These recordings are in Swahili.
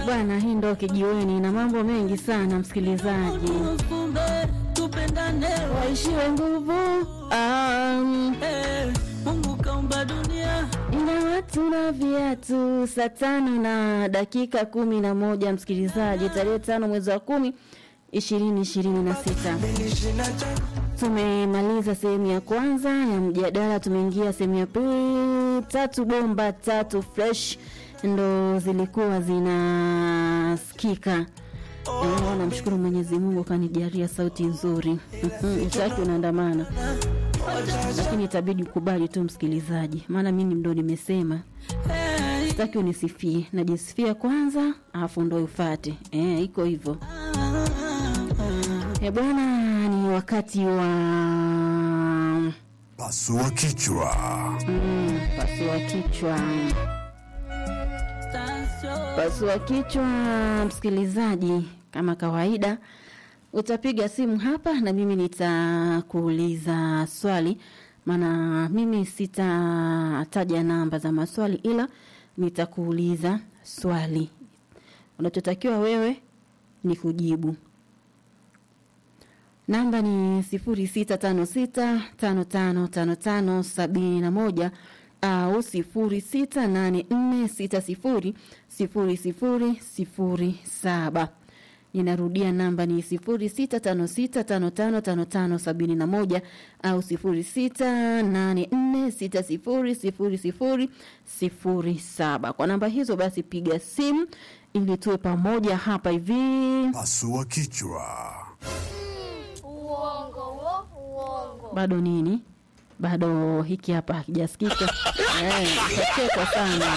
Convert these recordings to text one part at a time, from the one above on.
bwana, hii ndo kijiweni na mambo mengi sana, msikilizaji. Tufumbe, tupendane, Waishiwe nguvu um, eh, Mungu kaumba dunia ina watu na viatu. Saa tano na dakika kumi na moja msikilizaji, tarehe tano mwezi wa kumi ishirini ishirini na sita. Tumemaliza sehemu ya kwanza ya mjadala, tumeingia sehemu ya pili. Tatu bomba tatu fresh ndo zilikuwa zinasikika. Eh, Namshukuru Mwenyezi Mungu kanijalia sauti nzuri. Utaki unaandamana, lakini itabidi ukubali tu msikilizaji, maana mimi ndo nimesema Eh, sitaki unisifie, najisifia kwanza alafu ndo ufate. Eh, iko hivyo. Eh, bwana, ni wakati wa Pasua kichwa. mm, pasua kichwa. stasio. Pasua kichwa, msikilizaji, kama kawaida utapiga simu hapa na mimi nitakuuliza swali, maana mimi sitataja namba za maswali, ila nitakuuliza swali. Unachotakiwa wewe ni kujibu. Namba ni sifuri sita tano sita tano tano tano tano sabini na moja au sifuri sita nane nne sita sifuri sifuri sifuri sifuri saba. Ninarudia namba ni sifuri sita tano sita tano tano tano tano sabini na moja au sifuri sita nane nne sita sifuri sifuri sifuri sifuri saba. Kwa namba hizo basi piga simu ili tuwe pamoja hapa hivi. Pasua kichwa. Uongo wo, uongo. bado nini bado hiki hapa hakijasikika Eh, utachekwa sana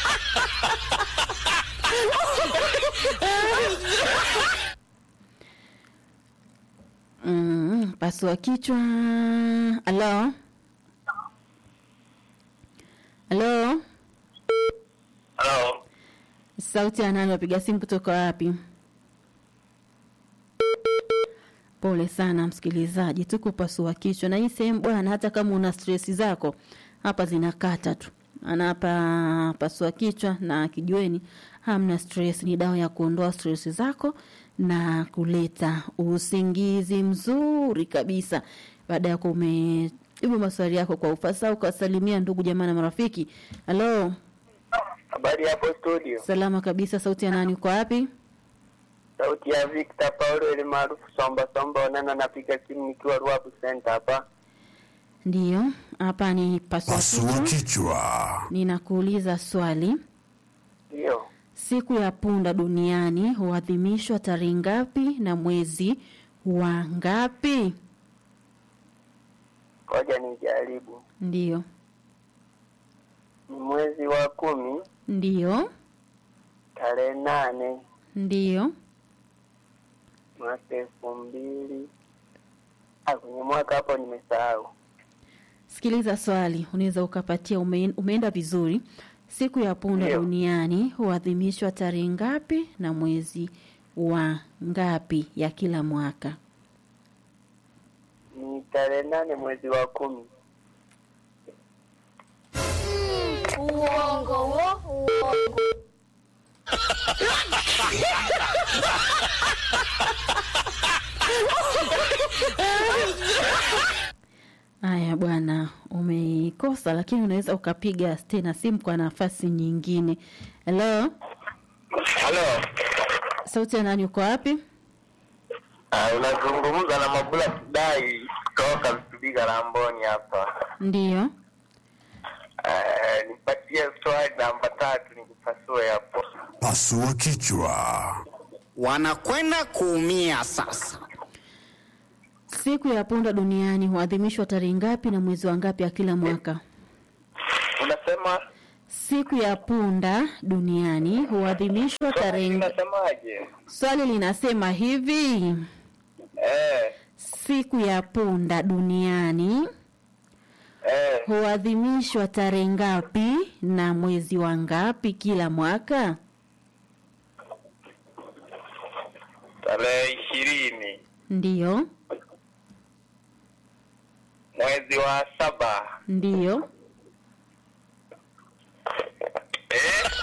mm, pasua kichwa halo halo Halo, sauti ya nani wapiga simu kutoka wapi pole sana msikilizaji tuko pasua kichwa na hii sehemu bwana hata kama una stress zako hapa zinakata tu ana hapa pasua kichwa na kijiweni hamna stress ni dawa ya kuondoa stress zako na kuleta usingizi mzuri kabisa baada ya kuwa umejibu maswali yako kwa ufasaha ukawasalimia ndugu jamaa na marafiki halo habari hapo studio. salama kabisa sauti ya nani uko wapi Sauti ya Victor Paulo ile maarufu Somba Somba Onana, napiga simu nikiwa Ruabu Center hapa. ndiyo hapa ni pasua Pasua kichwa kichwa. ninakuuliza swali Ndio, siku ya punda duniani huadhimishwa tarehe ngapi na mwezi wa ngapi ngoja nijaribu. ndiyo Ni mwezi wa kumi ndiyo tarehe nane ndiyo mwaka elfu mbili ah, kwenye mwaka hapo nimesahau. sikiliza swali unaweza ukapatia ume, umeenda vizuri siku ya punda Ndiyo. duniani huadhimishwa tarehe ngapi na mwezi wa ngapi ya kila mwaka Ni tarehe nane mwezi wa kumi. Uongo wo, uongo. haya bwana umeikosa lakini unaweza ukapiga tena simu kwa nafasi nyingine helo Halo, sauti ya nani uko wapi uh, unazungumza na Mabula Kidai kutoka Msubiga Lamboni hapa. ndiyo Uh, nipatie swali namba tatu nikupasue hapo. Pasua kichwa. wanakwenda kuumia sasa. siku ya punda duniani huadhimishwa tarehe ngapi na mwezi wa ngapi ya kila mwaka Unasema siku ya punda duniani huadhimishwa tarehe nga- unasemaje? swali linasema hivi Eh, siku ya punda duniani eh, huadhimishwa tarehe ngapi na mwezi wa ngapi kila mwaka tarehe ishirini ndiyo mwezi wa saba ndiyo